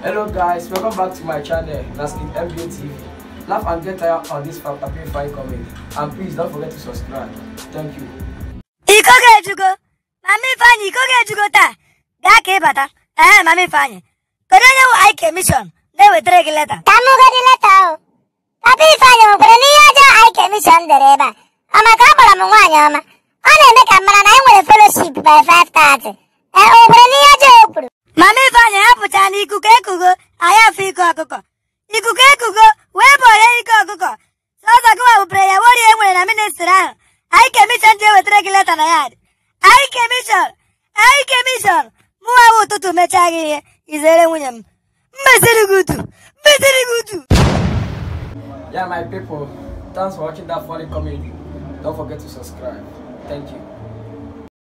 Hello guys, welcome back to my channel, Naskin MBA TV. Laugh and get tired on this Papi Fine comedy. And please don't forget to subscribe. Thank you. iko ga-ejugo mama ifeanyị iko ga-ejugo taa gaa ka ịbata ee mama ifeanyị kedu onye wụ ike mishọn na-ewetara gị leta ka m godi leta o papa ifeanyị nwekwara n'ihe ọjọọ anyị kemishọn dere ebe a ọ maka ọ kpọrọ m nwaanyị ọma ọ na-eme ka m mara na anyị nwere fellowship by 5:30 ee o nwekwara n'ihe ọjọọ o kwuru mama ifeanyị hapụcha na ikuku ekugo anyị afọ iko ọkụkọ ikuku ekugo wee bọrọ ike ọkụkọ sọsọ gị wepụrụ ya worie nwere na ministri ahụ anyị kemishọn ji ewetara gị leta na ya dị anyị kemishọn anyị kemishọn mụnwa bụ ụtụtụ mechaa gị ihe izere nwunye m mmesiri gị utu mmesiri gị utu Yeah, my people, thanks for watching that funny comedy. Don't forget to subscribe. Thank you.